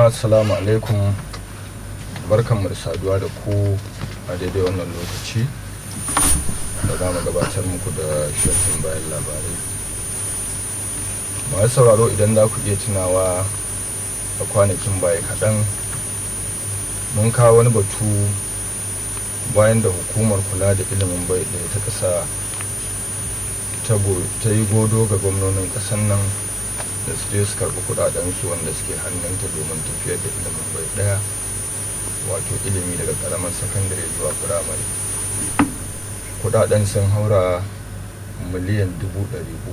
assalamu alaikum barkanmu da saduwa da ku a daidai wannan lokaci da za mu gabatar muku da shafin bayan labarai masu sauraro idan za ku iya tunawa a kwanakin baya kaɗan mun kawo wani batu bayan da hukumar kula da ilimin bai ɗaya ta ƙasa ta yi godo ga gwamnonin ƙasar nan da su je su karɓi kuɗaɗensu wanda suke hannunta domin tafiyar da ilimin bai ɗaya wato ilimi daga ƙaramar sakandare zuwa firamare kuɗaɗen sun haura miliyan dubu ɗari uku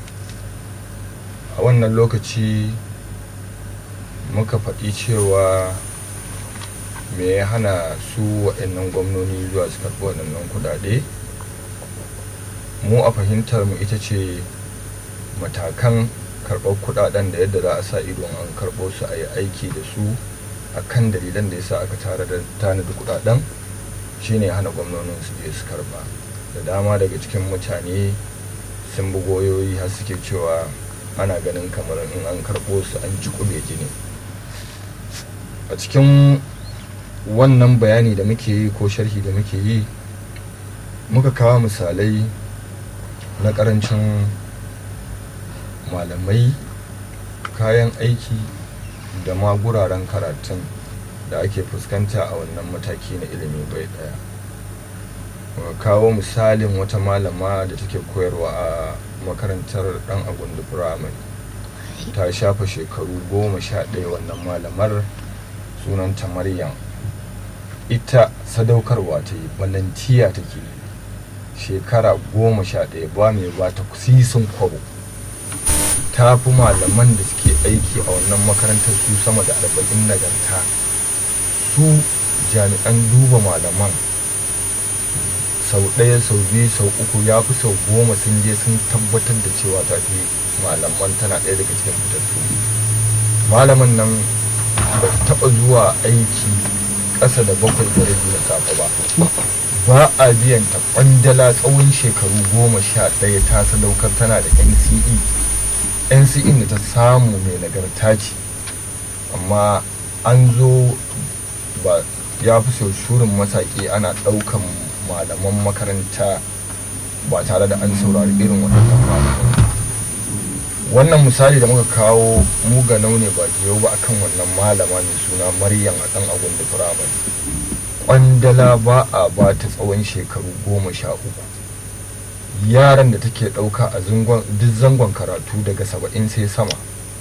a wannan lokaci muka faɗi cewa me ya hana su waɗannan gwamnoni zuwa su karɓi waɗannan kuɗaɗe mu a fahimtar mu ita ce matakan karɓar kuɗaɗen da yadda za a sa ido an karɓo su a yi aiki da su a kan dalilan da ya sa aka tare da tanadi kuɗaɗen shine hana gwamnonin su je su karɓa da dama daga cikin mutane sun bi goyoyi har suke cewa ana ganin kamar in an karɓo su an ji kube jini a cikin wannan bayani da muke yi ko sharhi da muke yi muka kawo misalai na ƙarancin malamai kayan aiki da ma guraren karatun da ake fuskanta a wannan mataki na ilimi bai daya kawo misalin wata malama da take koyarwa a makarantar dan agundu firamare ta shafa shekaru goma sha ɗaya wannan malamar sunanta maryam ita sadaukarwa ta yi balantiya take shekara goma sha ɗaya ba mai ba ta sisin kwabo ta fi malaman da suke aiki a wannan makarantar su sama da arba'in nagarta su jami'an duba malaman sau ɗaya sau biyu sau uku ya fi sau goma sun je sun tabbatar da cewa ta fi malaman tana ɗaya daga cikin fitattu malaman nan ba taɓa zuwa aiki ƙasa da bakwai da rabi na safe ba ba a biyan ta kwandala tsawon shekaru goma sha ɗaya ta sadaukar tana da nce nce da ta samu mai nagarta ce amma an zo ba ya fi sau shurin masaki ana ɗaukan malaman makaranta ba tare da an saurari irin waɗannan malaman wannan misali da muka kawo mu ga ne ba yau ba akan wannan malama mai suna maryam a ɗan agun da firamare kwandala ba a ba ta tsawon shekaru goma sha uku yaran da take ɗauka a duk zangon karatu daga saba'in sai sama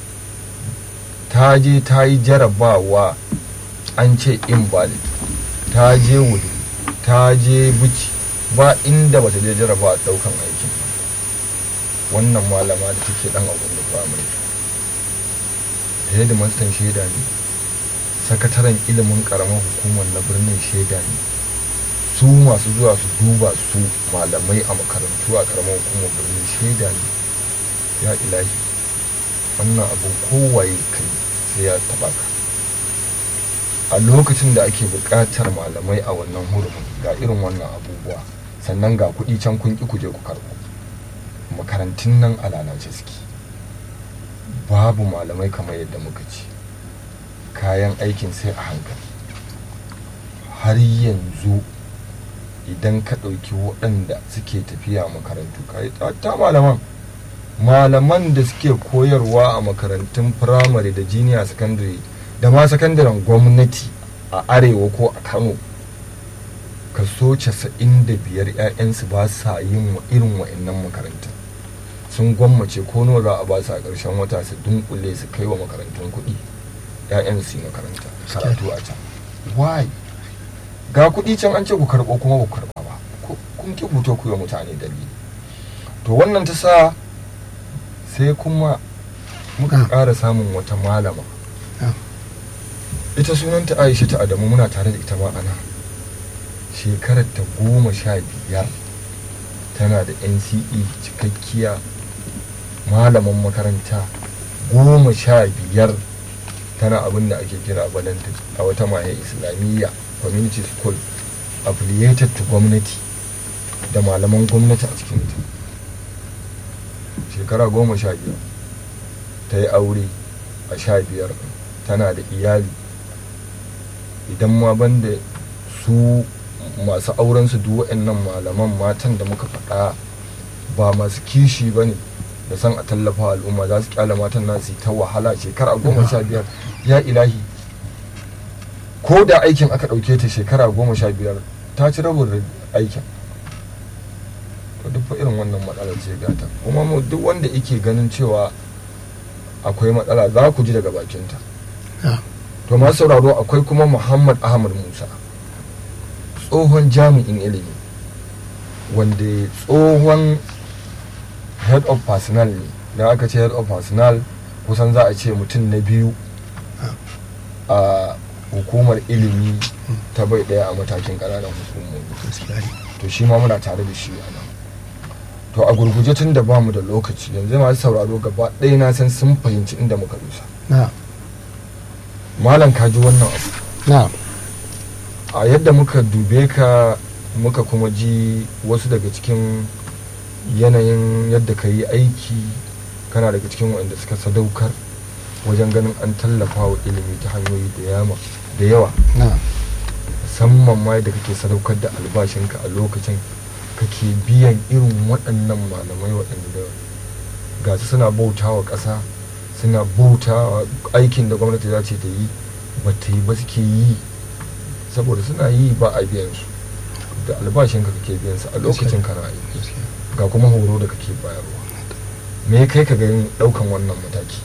ta je ta yi jarabawa an ce invalid ta je wuri ta je buci ba inda bata je jarabawa ɗaukan aikin wannan malama da take ɗan abun da firamare da mastan shaida ne sakataren ilimin ƙaramar hukumar na birnin shaida ne su masu zuwa su duba su malamai a makarantu a karamar hukumar birnin shaida ne ya ilahi wannan abin kowaye kai sai ya taba ka a lokacin da ake buƙatar malamai a wannan hurumin ga irin wannan abubuwa sannan ga kuɗi can kun ƙi kuje ku karɓo makarantun nan a lalace suke babu malamai kamar yadda muka ce kayan aikin sai a hankali har yanzu idan ka ɗauki waɗanda suke tafiya makarantu kayi ta malaman malaman da suke koyarwa a makarantun firamare da jiniya sakandare da ma sakandaren gwamnati a arewa ko a kano kaso casa'in da biyar 'ya'yansu ba sa yin irin wa'annan makarantun sun gwammace ko nawa za a ba su a ƙarshen wata su dunkule su kai wa makarantun kuɗi 'ya'yan su yi makaranta karatu a can why ga kuɗi can an ce ku karɓo kuma ku karɓa ba kun ki fito ku yi mutane dalili to wannan ta sa sai kuma muka ƙara samun wata malama ita sunanta aisha ta adamu muna tare da ita ma ana shekarar ta goma sha biyar tana da nce cikakkiya malaman makaranta goma sha biyar tana abin da ake kira balanta a wata maye islamiyya community school affiliated to gwamnati da malaman gwamnati a cikinta shekara goma sha biyar ta yi aure a sha biyar tana da iyali idan ma banda su masu auren su duk waɗannan malaman matan da muka faɗa ba masu kishi ba ne da san a tallafa al'umma za su kyala matan nasu ta wahala shekara goma sha biyar ya ilahi ko da aikin aka ɗauke ta shekara goma sha biyar ta ci rabin aikin to duk irin wannan matsalar ce gata kuma duk wanda yake ganin cewa akwai matsala za ku ji daga bakinta to masu sauraro akwai kuma muhammad ahmad musa tsohon jami'in ilimi wanda tsohon head of personnel ne da aka ce head of personnel kusan za a ce mutum na biyu a hukumar ilimi ta bai daya a matakin ƙananan hukumomi to shi ma muna tare da shi a nan to a gurguje tun da bamu da lokaci yanzu masu sauraro gaba ɗaya na san sun fahimci inda muka dusa malam ka ji wannan abu a yadda muka dube ka muka kuma ji wasu daga cikin yanayin yadda ka yi aiki kana daga cikin waɗanda suka sadaukar wajen ganin an tallafa wa ilimi ta hanyoyi da yawa musamman ma yadda kake sadaukar da albashinka a lokacin kake biyan irin waɗannan malamai waɗanda ga su suna bauta wa ƙasa suna bauta aikin da gwamnati za ce ta yi ba ta yi ba suke yi saboda suna yi ba a biyan su da albashinka kake biyan su a lokacin kana aiki ga kuma horo da kake bayarwa me kai ka ganin ɗaukan wannan mataki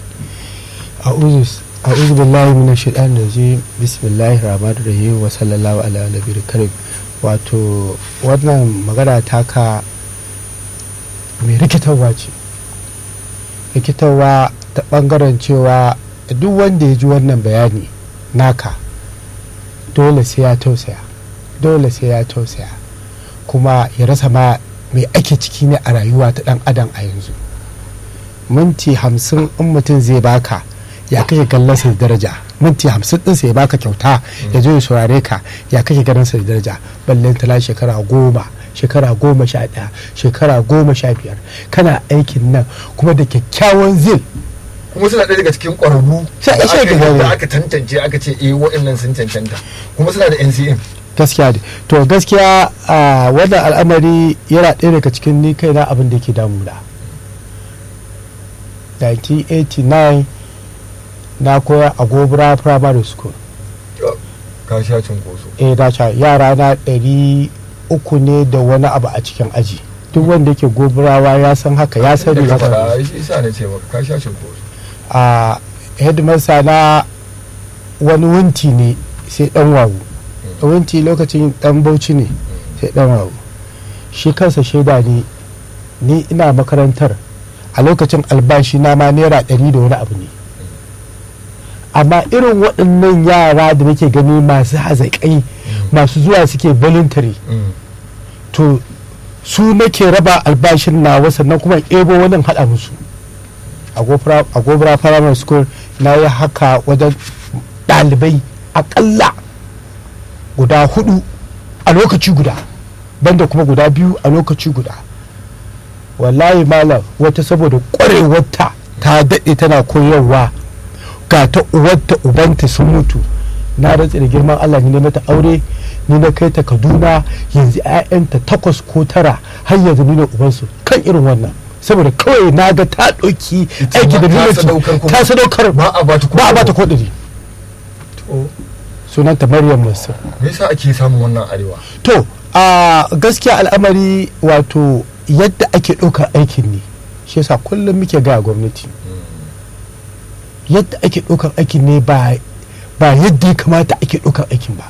a'udhu billahi minash shaitanir rajim bismillahir rahmanir rahim wa sallallahu ala nabiyil karim wato wannan magana taka mai rikitarwa ce rikitarwa ta bangaren cewa duk wanda ya ji wannan bayani naka dole sai ya tausaya dole sai ya tausaya kuma ya rasa ma mai ake ciki ne a rayuwa ta dan adam a yanzu minti hamsin in mutum zai baka ya kake kallon sa da daraja minti hamsin din sai ya baka kyauta ya zo ya saurare ka ya kake ganin sa da daraja ballen tala shekara goma shekara goma sha ɗaya shekara goma sha biyar kana aikin nan kuma da kyakkyawan zil kuma suna ɗaya daga cikin ƙwararru Sai a ce ka gane. da aka tantance aka ce eh waɗannan sun cancanta kuma suna da NCM gaskiya ne to gaskiya a wannan al'amari yana ɗaya daga cikin ni kaina abin da ke damuna 1989 na koya a gobra primary school ka sha cinkoso eh da ca yara na ɗari uku ne da wani abu a cikin aji duk wanda yake goburawa ya san haka ya sani da ya ka sani faɗa shi sa na ce maka ka sha cinkoso a headmaster na wani wunti ne sai dan wawu wunti lokacin dan bauchi ne sai dan wawu shi kansa shaida ne ni ina makarantar a lokacin albashi na ma naira ɗari da wani abu ne amma irin waɗannan yara da nake gani masu hazaƙai masu zuwa suke voluntary Mm. to su nake raba albashin nawa sannan kuma in ebo wani in haɗa musu a Gobra- a gobra primary school na yi haka wajen ɗalibai aƙalla guda hudu a lokaci guda banda kuma guda biyu a lokaci guda wallahi malam wata saboda ƙwarewarta ta daɗe tana koyarwa ga ta uwarta ubanta sun mutu na rantse da girman Allah ni na mata aure ni na kai ta Kaduna yanzu 'ya'yanta takwas ko tara har yanzu ni ne ubansu kan irin wannan saboda kawai na ga ta ɗauki Ita aiki da ma ta nuna sadaukar kuma. ta sadaukar ba a bata ba a bata kodiri to sunanta Maryam Mansur me yasa ake samun wannan arewa to a gaskiya al'amari wato yadda ake ɗaukar aikin ne shi yasa kullum muke ga gwamnati yadda ake ɗaukar aikin ne ba ba yadda ya kamata ake ɗaukar aikin ba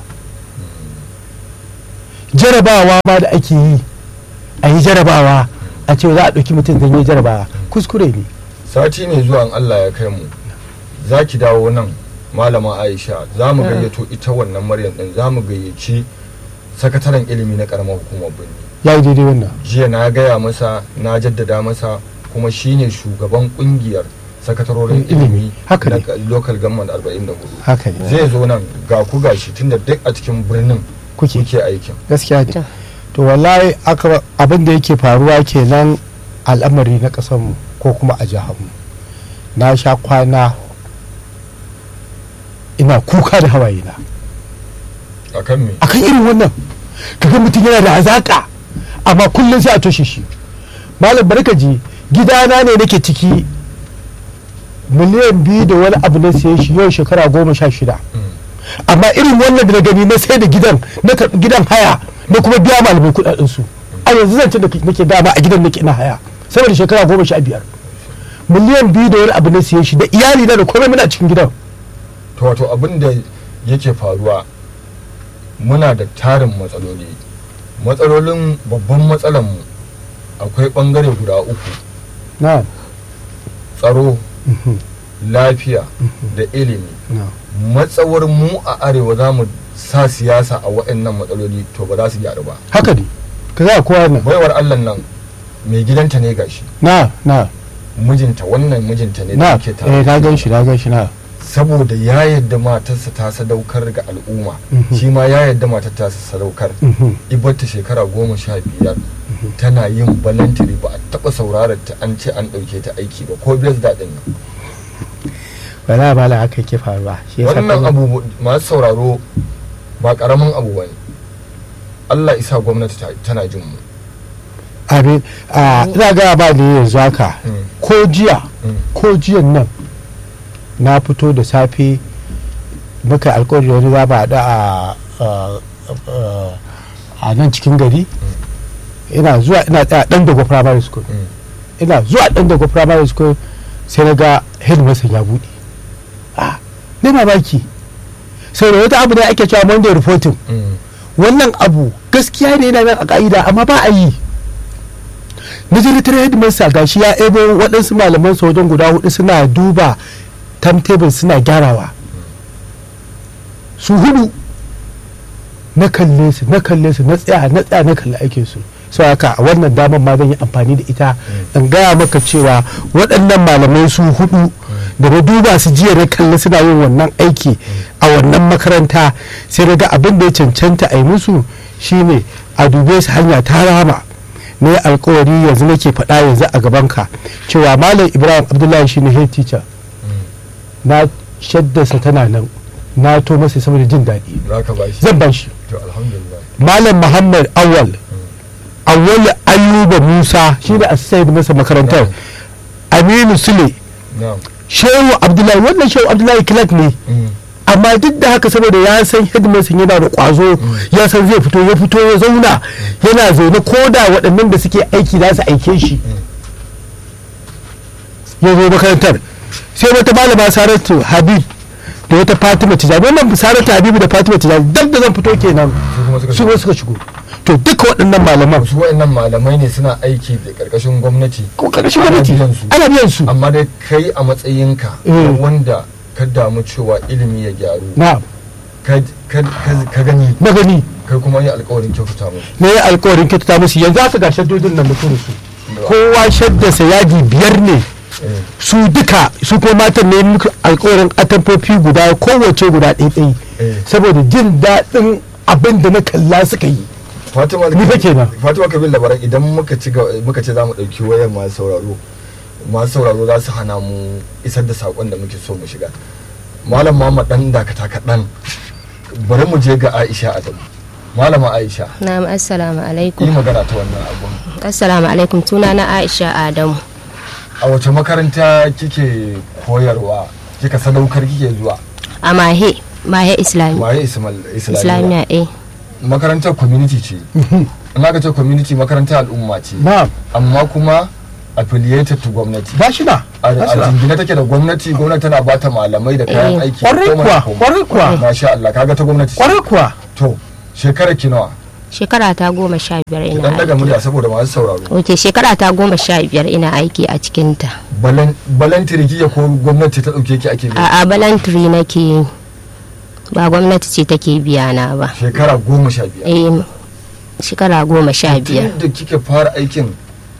jarabawa ma da ake yi a yi jarabawa a ce za a ɗauki mutum zan yi jarabawa kuskure ne sati ne zuwa in Allah ya kai mu za ki dawo nan malama Aisha za mu gayyato ita wannan Maryam din za mu gayyaci sakataren ilimi na karamar hukumar Birni ya yi daidai wannan jiya na gaya masa na jaddada masa kuma shine shugaban kungiyar sakatarorin Ilimi. ilimi Haka na ne. local government 44 haka ne zai zo nan ga ku gashi tunda duk a cikin birnin kuke kuke aikin gaskiya ne to wallahi aka abin da yake faruwa kenan al'amari na ƙasarmu ko kuma a jiharmu na sha kwana ina kuka da hawaye na a kan me akan irin wannan kaga mutum yana da hazaka amma kullum sai a toshe shi malam barka ji gidana ne nake ciki miliyan biyu da wani abu na siye shi yau shekara goma sha shida amma irin wannan da na gani na sai da gidan na karɓi gidan haya na kuma biya malamai kuɗaɗen su a yanzu zan ce da nake dama a gidan nake ina haya saboda shekara goma sha biyar miliyan biyu da wani abu na siye shi da iyali na da komai muna cikin gidan to wato abin da yake faruwa muna da tarin matsaloli matsalolin babban matsalanmu akwai bangare guda uku na tsaro lafiya da ilimi na matsawar mu a arewa za mu sa siyasa a waɗannan matsaloli to ba za su gyaru ba haka ne ka za a kowa nan baiwar allah nan mai gidanta ne gashi na na mijinta wannan mijinta ne da na yake eh tare na gan shi na gan shi na saboda ya yadda matarsa ta sadaukar ga al'umma Mhm. shi ma ya yadda matar ta sadaukar Mhm. ibarta shekara goma sha biyar tana yin balantiri ba a taɓa saurarar ta an ce an ɗauke ta aiki ba ko biyar daɗin nan wala ba la haka yake faruwa shi yasa wannan kaga- abu masu sauraro ba ƙaramin abu ba ne allah isa gwamnati ta- tana jin mu abin a ina ga ba ne yanzu haka Mm. ko jiya Mm. ko jiyan nan na fito da safe muka alkawari wani za ba da a a- a- a nan cikin gari ina zuwa ina tsaya dan dago primary school Mm. ina zuwa dan dago primary school sai na ga headmaster ya buɗe ah ne mamaki sai da wata abu ne ake cewa monday reporting Mm. wannan abu gaskiya ne yana nan a ka'ida amma ba a yi majalisar headmaster gashi ya ebo waɗansu malaman sa wajen guda hudu suna duba timetable suna gyarawa su hudu na kalle su na kalle su na tsaya na tsaya na kalli aikin su sau haka a wannan damar ma zan yi amfani da ita in gaya maka cewa waɗannan malamai su hudu da na duba su jiya na kalli suna yin wannan aiki a wannan makaranta sai na ga abin da ya cancanta a yi musu shine a dube su hanya ta rama ne alkawari yanzu nake faɗa yanzu a gabanka cewa malam ibrahim abdullahi shine head teacher na shaddasa tana nan na to masa saboda jin daɗi za ka ba shi zan ban shi to alhamdulillah malam muhammad awal awal ayuba musa shi da asayid masa makarantar aminu sule na'am shehu abdullahi wannan shehu abdullahi clark ne Mm. amma duk da haka saboda ya san headmaster yana da kwazo ya san zai fito ya fito ya zauna yana zaune ko da waɗannan da suke aiki za su aike shi ya zo makarantar sai wata malama saratu habib da wata fatima tijani wannan saratu habibu da fatima tijani duk da zan fito kenan su kuma suka su ma suka shigo to duka waɗannan malaman su wa'annan malamai ne suna aiki da ƙarƙashin gwamnati ko ƙarshen Ana gwamnati biyan su. ana biyan su amma dai kai a matsayinka Mm. na wanda ka damu cewa ilimi ya gyaru na ka- ka ka- ka gani na gani kai kuma yi alkawarin kyautata musu na yi alkawarin kyautata musu yanzu aka ga shaddodin nan mutum su kowa shaddasa yadi biyar ne Eh, su duka su ko matan ne muka alkawarin atamfofi guda kowace guda ɗaiɗai Eh. saboda jin daɗin abin da na kalla suka yi fatima Ni fa kenan. fatima kabir labaran idan muka ci ga- muka ce za mu ɗauki wayar masu sauraro masu sauraro za su hana mu isar da saƙon da muke so mu shiga malam muhammad dan dakata kaɗan bari mu je ga aisha adamu malama aisha Na'am assalamu yi alaikum. magana ta wannan abun Assalamu alaikum tuna na Aisha Adamu. a wace makaranta kike koyarwa kika sadaukar kike zuwa A Mahe, Mahe Islami. waye ismail islamiyya Islamiya eh. makarantar community ce in aka ce community makarantar al'umma ce na amma kuma affiliated to gwamnati ba shi na a a jingine take da gwamnati gwamnati tana bata malamai da kayan Eh. aiki Kwarai komai kuwa, da komai. kwarai kuwa. masha Allah kaga ta gwamnati ce. kwarai kuwa to shekara ki nawa Shekara ta goma sha biyar ki ina dan daga aiki. murya saboda masu sauraro Ok, shekara ta goma sha biyar ina aiki a cikinta. balan balantiri kike ko gwamnati ta dauke ki ake biya A a balantiri nake yi. Ba gwamnati ce take biya na ba. shekara goma sha biyar Eh, shekara goma sha biyar. tun da kike fara aikin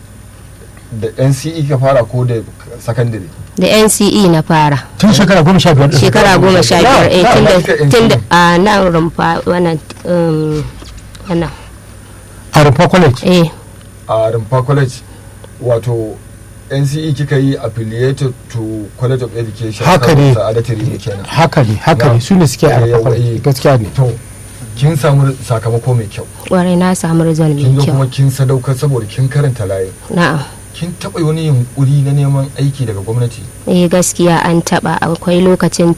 da NCE kika fara ko da secondary Da NCE na fara. tun shekara goma sha biyar ɗin. Shekara goma sha biyar eh Na, tun na, da kika tun da NCE. a nan rumfa wannan um, wannan a rumfa college eh a rumfa college wato nce kika yi affiliated to college of education Haka ne. sa'adatu rimi kenan haka ne haka Na. ne su ne suke a Eh, yawa, rafa eh. gaskiya ne to kin samu sakamako mai kyau kwarai na samu result kin mai zo kuma kyau kin sadaukar saboda kin karanta layin na'am kin taɓa wani yunkuri na neman aiki daga gwamnati eh gaskiya an taba akwai lokacin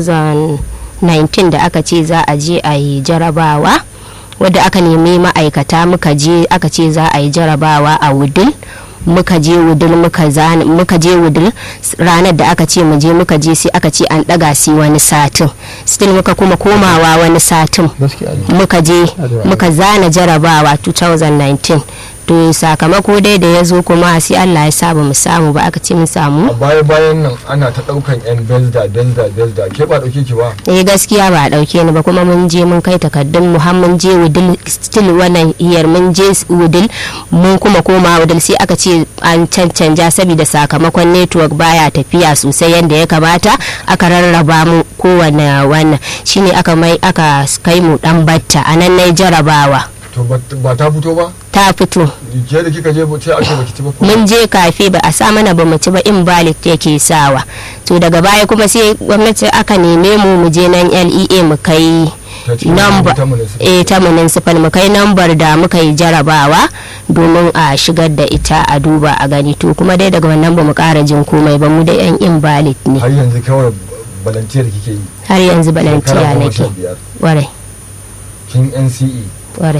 2019 da aka ce za a je a yi jarabawa wadda aka nemi ma'aikata muka je aka ce za a yi jarabawa a wudil muka je wudil muka zana muka je wudil s- ranar da aka ce mu je muka je sai aka ce an daga sai wani satin still muka kuma komawa wani satin gaskiya ne muka je Adwa. muka zana jarabawa 2019 to sakamako dai da ya zo kuma sai Allah ya sa ba mu samu ba aka ce mun samu a baya bayan nan ana ta ɗaukan yan belda belda belda ke ba ɗauke ki ba eh gaskiya ba a dauke ni ba kuma mun je mun kai takardun mu har mun je wudil still wannan iyar mun je wudil mun kuma koma wudil sai aka ce an cancanja saboda sakamakon network baya tafiya sosai yadda ya kamata aka rarraba mu kowane wannan shine aka mai aka kai mu dan batta a nan nayi jarabawa to ba ba ta fito ba ta fito ke da kika je ba- sai ake baki ci ba ko mun je kafe ba a sa mana ba mu ci ba invalid yake sawa to daga baya kuma sai gwamnati aka neme mu mu je nan LEA mu kai Ta ce number ta municipal. eh ta municipal mu kai number da muka yi jarabawa domin a shigar da ita a duba a gani to kuma dai daga wannan ba mu kara jin komai ba mu da yan invalid ne har yanzu kawai volunteer kike yi har yanzu Shekara balantiya goma nake sha biyar. warai kin NCE warai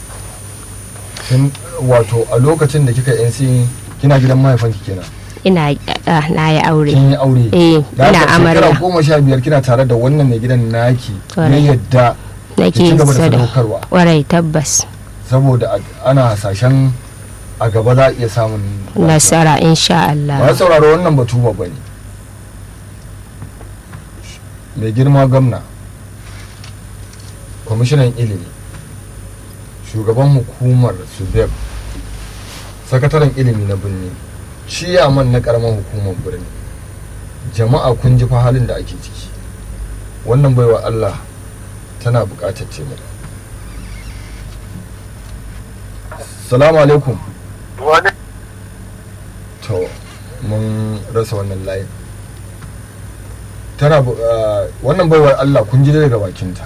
kin wato a lokacin da kika NCE kina gidan mahaifanki kenan ina ah, na yi aure kin yi aure eh Da ina haka shekara amarya goma sha biyar kina tare da wannan mai gidan naki ya Kwarai. yadda nake ki ci gaba da sada sadaukarwa warai tabbas saboda a- ana hasashen a gaba za a iya samun nasara insha ba Allah sauraro wannan batu ba bane mai girma gwamna kwamishinan ilimi shugaban hukumar subeb sakataren ilimi na birni ciyaman na karamar hukumar birni jama'a kun ji fa halin da ake ciki wannan baiwa allah tana buƙatar taimako salamu alaikum wani to mun rasa wannan layin tana bu- ah, wannan baiwar Allah kun ji daga bakinta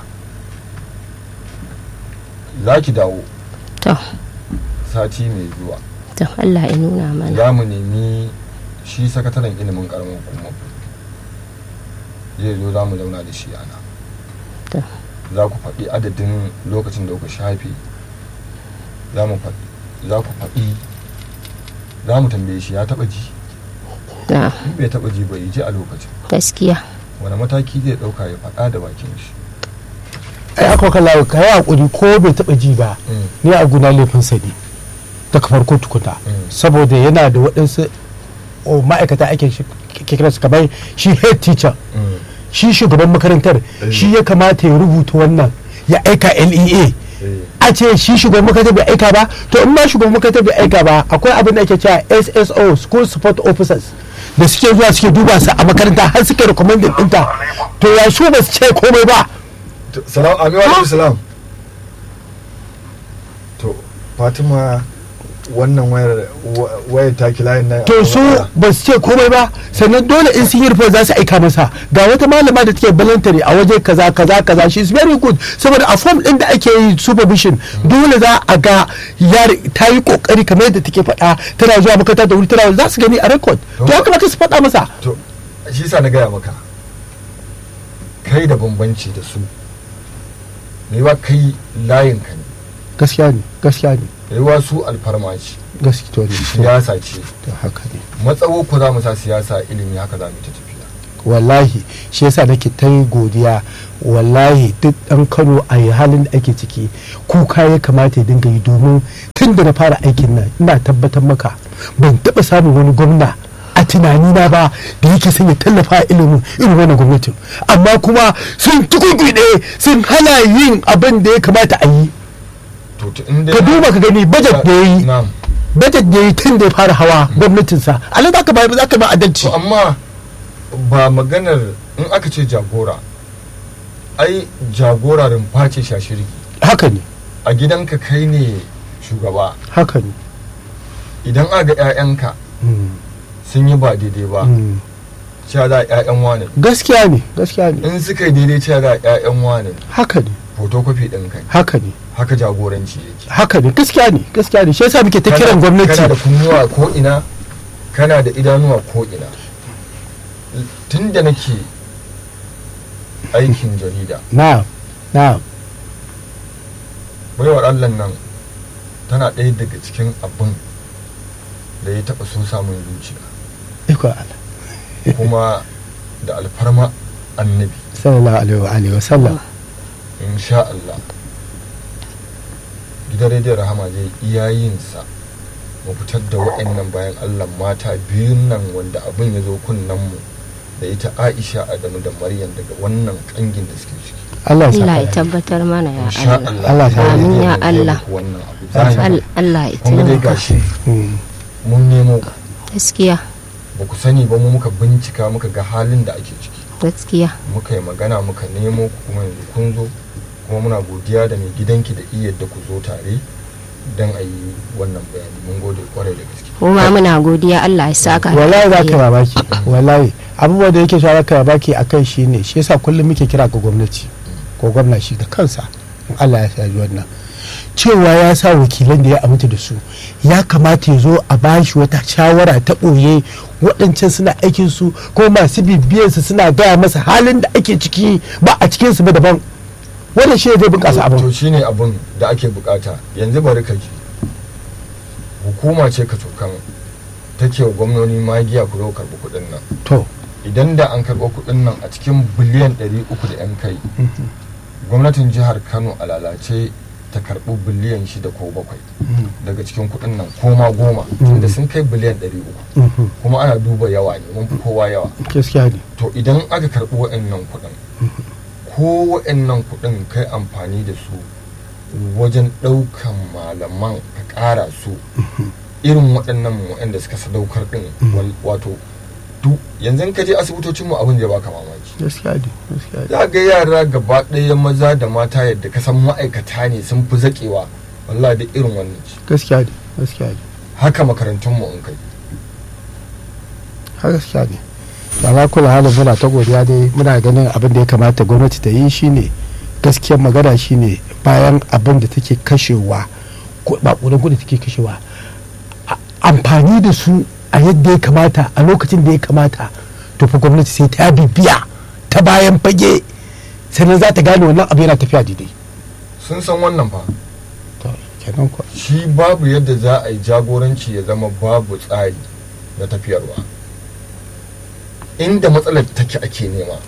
za ki dawo to sati mai zuwa to Allah ya nuna mana za mu nemi shi sakataren ilimin karamar hukumar zai zo za mu zauna da shi ana To. za ku faɗi adadin lokacin da kuka shafe za mu faɗi za ku faɗi za mu tambaye shi ya taɓa ji na in bai taɓa ji bai ji a lokacin gaskiya wani mataki zai ɗauka ya faɗa da bakin shi ai aka kalla ka yi hakuri ko bai taba ji ba ni a guna laifin sa ne daga farko tukuna Mm. saboda yana da waɗansu o, ma'aikata ake shi- ke kira su kamar shi head teacher shi shugaban makarantar shi ya kamata ya rubuta wannan ya aika lea a ce shi shugaban makarantar bai aika ba to in ma shugaban makarantar bai aika ba akwai abin da ake cewa sso school support officers da suke zuwa suke duba su a makaranta har suke recommending ɗinta to ya su ba su ce komai ba salam amin wa alaikum salam to fatima wannan wayar wa- wayar taki layin nan to su ba su ce komai ba sannan dole in sun yi report za su aika masa ga wata malama da take voluntary a waje kaza kaza kaza she is very good saboda a form din da ake yi supervision dole za a ga yar ta yi kokari kamar yadda take faɗa tana zuwa makaranta da wuri tana za su gani a record to ya kamata su faɗa masa to shi sa na gaya maka kai da bambanci da su mai wa kai layin ka ne gaskiya ne gaskiya ne mai wa su alfarma ce gaskiya ne siyasa ce to haka ne matsawo ku za mu sa siyasa ilimi haka za mu ta tafiya wallahi shi yasa nake ta yi godiya wallahi duk dan kano a yi halin da ake ciki kuka ya kamata ya dinga yi domin tun da na fara aikin nan ina tabbatar maka ban taba samun wani gwamna a tunanina ba da yake son ya tallafa a ilimin irin wannan gwamnatin amma kuma sun tukukuɗe sun hana yin abin da ya kamata a yi to to in dai ka duba ka gani budget da ya yi na'am budget da ya yi tun da ya fara hawa gwamnatinsa alai za ka ba za ka ba adalci to amma ba maganar in aka ce jagora ai jagora rumfa ce shashirgi haka ne a gidanka kai ne shugaba haka ne idan aka ga 'ya'yanka Mm. sun yi ba daidai ba Mm. cewa za a ƴaƴan wane gaskiya ne gaskiya ne in suka yi daidai cewa za a ƴaƴan wane haka ne photocopy ɗin kai haka ne haka jagoranci yake haka ne gaskiya ne gaskiya ne shi yasa muke ta Kana- kiran gwamnati kana da kunnuwa ko ina kana da idanuwa ko ina tun da nake aikin jarida na'am na'am baiwar allah nan tana ɗaya daga cikin abin da ya taɓa so samun zuciya iko Allah kuma da alfarma annabi sallallahu alaihi wa alihi wa sallam insha Allah gidan rediyon rahama zai iya yinsa mu fitar da waɗannan bayan Allah mata biyun nan wanda abin ya zo kunnen mu da ita Aisha Adamu da Maryam daga wannan kangin da suke ciki Allah ya Allah ya saka tabbatar mana ya insha Allah Allah Allah gidan ya Amin rediyon ya zai Allah. muku wannan abu zahiri. Al- Allah ya kun ga dai taimaka gashi Mm. mun nemo gaskiya ba ku sani ba mu muka bincika muka ga halin da ake ciki gaskiya muka yi magana muka nemo ku kuma yanzu kun zo kuma muna godiya da mai gidanki da iya da ku zo tare don a yi wannan bayani mun gode kwarai da gaske kuma muna godiya Allah ya saka da wallahi za ka alheri. mamaki wallahi abubuwan da yake shawara ka mamaki a kai shi ne shi yasa kullum muke kira ga gwamnati ko gwamna shi da kansa in Allah ya sa wannan cewa ya sa wakilan da ya aminta da su ya kamata ya zo a bashi wata shawara ta ɓoye waɗancan suna aikin su ko masu bibiyansu suna gaya masa halin da ake ciki ba a cikinsu ba daban wannan shi ne zai bunƙasa to abin shine abin da ake bukata yanzu bari ka ji hukuma ce ka cokan take wa gwamnoni magiya ku zo karɓi kuɗin nan to idan da an karɓo kuɗin nan a cikin biliyan 300 da 'yan kai gwamnatin jihar kano a lalace ta karɓi biliyan shida ko bakwai daga cikin kuɗin nan ko ma goma tunda sun kai biliyan 300 Mhm. kuma ana duba yawa ne mun fi kowa yawa gaskiya ne to idan aka karɓi wa'annan kuɗin ko wa'annan kuɗin kai amfani da su wajen ɗaukan malaman ka ƙara su irin waɗannan waɗanda suka sadaukar ɗin wal- wato duk yanzu in ka je asibitocinmu abin da ya baka mamaki gaskiya ne gaskiya ne za ga yara gaba ɗaya maza da mata yadda ka san ma'aikata ne sun fi zaƙewa wallahi da irin wannan ce gaskiya ne gaskiya ne haka makarantunmu in kai har gaskiya ne da za kula halin muna ta godiya dai muna ganin abin da ya kamata gwamnati ta yi shine gaskiyar magana shine bayan abin da take kashewa ko bakunan kudi take kashewa a- amfani da su a yadda ya kamata a lokacin da ya kamata to fa gwamnati sai ta bibiya ta bayan fage sannan za ta gane wannan abu yana tafiya daidai sun san wannan fa to kenan kuwa shi babu yadda za a yi jagoranci ya zama babu tsari na tafiyarwa inda matsalar take ake nema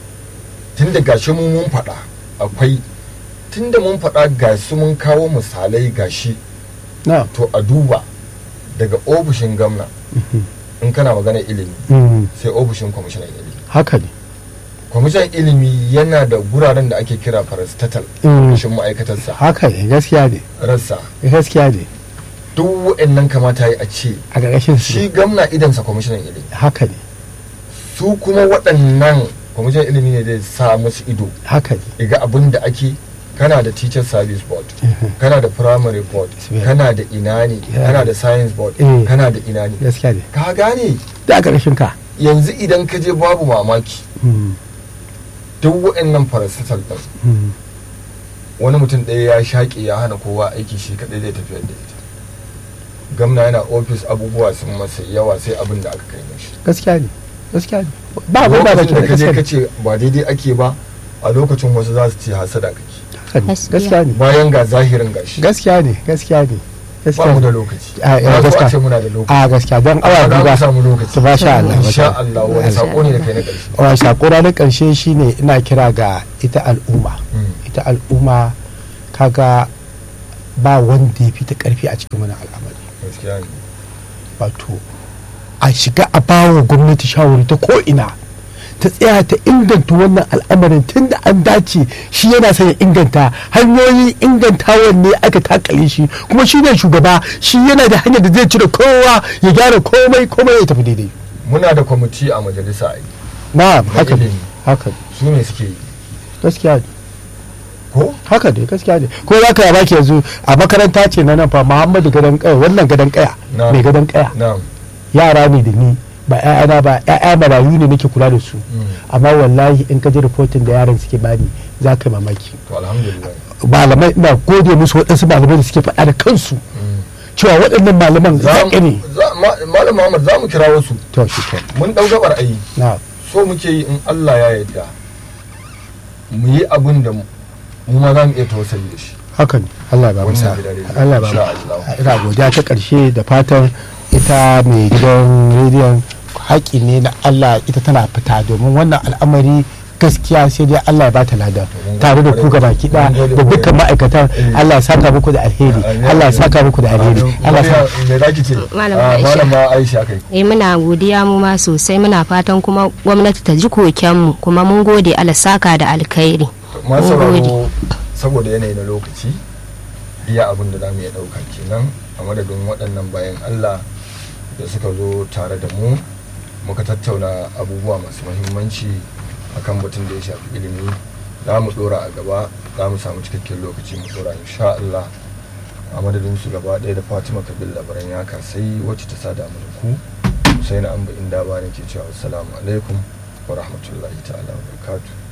tun da gashi mu mun faɗa akwai tun da mun faɗa gashi mun kawo misalai gashi na to a duba daga ofishin gamna in kana magana ilimi mm, sai ofishin kwamishinan ilimi haka ne kwamishinan ilimi yana da guraren da ake kira parastatal Mm. ofishin ma'aikatarsa haka ne gaskiya ne rassa gaskiya ne duk waɗannan kamata yi a ce a ƙarƙashin su shi gamna idansa kwamishinan ilimi haka ne su kuma waɗannan kwamishinan ilimi ne zai sa musu ido haka ne iga abin da ake kana da teacher service board kana da primary board Yeah. kana da ina ne Yeah. kana da science board Eh. kana da ina ne gaskiya ne ka gane da a ƙarƙashin ka yanzu idan ka je babu mamaki Mm, duk waɗannan paracetamol ɗin mm, wani mutum ɗaya ya shaƙe ya hana kowa aiki shi kaɗai zai tafiyar da ita gamna yana ofis abubuwa sun masa yawa sai abin da aka kai mashi gaskiya ne gaskiya ne ba abin ba lokacin da ka je gaskiya ka ne ce ba daidai ake ba a lokacin wasu za su ce hasada kake Haka ne, Gaskiya. gaskiya ne bayan ga zahirin gashi gaskiya ne gaskiya ne ba gaskiya mu da ne lokaci A, ya, ba zo a gaskiya. ce muna da lokaci a gaskiya don awa za biyu mu ba samu lokaci to ba sha Allah insha ba Allah wani sako ne da kai na ƙarshe wa sakura na ƙarshe shine ina kira ga ita al'umma Mm. ita al'umma kaga ba wanda ya fi ta ƙarfi a cikin wani al'amari gaskiya ne wato a shiga a bawa gwamnati shawari ta ko'ina ta tsaya ta inganta wannan al'amarin tun da an dace shi yana son ya inganta hanyoyin ingantawan ne aka takale shi kuma shi ne shugaba shi yana da hanyar da zai cire kowa ya gyara komai komai ya tafi daidai muna da kwamiti a majalisa a yi na Na haka ne ilimi. haka ne su ne suke yi gaskiya ne ko haka ne gaskiya ne ko za ka yi baki yanzu a makaranta ce na nan fa muhammadu gadon kaya wannan gadon kaya Na. mai gadon kaya na'am yara ne da ni ba 'ya'yana ba 'ya'ya marayu ne nake kula da su Mm. amma wallahi in ka ji rahoton da yaran suke bani za ka yi mamaki to alhamdulillah malamai ina gode musu waɗansu malamai da suke faɗa da kansu Mm. cewa waɗannan malaman Za zaƙi ne mu- za- ma- malam muhammad za mu kira wasu to shi ke mun ɗau gabar ayi na so muke yi in allah ya yarda mu yi abin da mu mu ma za mu iya tawassali da shi haka ne Allah ya ba mu Wannan sa gidan rediyo, Allah ya ba insha mu Allah. ina godiya ta ƙarshe da fatan ita mai gidan rediyon haƙi ne na Allah ita tana fita domin wannan al'amari gaskiya sai dai Allah ya ba ta lada mun tare da gode ku gaba kwarai. kiɗa Mun gode da dukkan kwarai. ma'aikatan Eh. Allah ya saka muku da alheri Amin, Allah ya amin. saka muku da alheri Amin. Allah ya sa Maryam, me zaki ce Malam Ah, Aisha. malama aisha kai eh muna godiya mu ma sosai muna fatan kuma gwamnati ta ji kokenmu kuma mun gode Allah saka da alkhairi masu Mun gode. sauraro saboda yanayi na lokaci iya abin da za mu iya ɗauka kenan a madadin waɗannan bayan allah da suka zo tare da mu muka tattauna abubuwa masu mahimmanci akan batun da ya shafi ilimi za mu ɗora a gaba za mu samu cikakken lokaci mu ɗora insha allah a madadin su gaba ɗaya da fatima kabil labaran ya sai wacce ta sada mu da ku sai na amba inda ba ne ke cewa assalamu alaikum wa rahmatullahi ta'ala wa barakatuh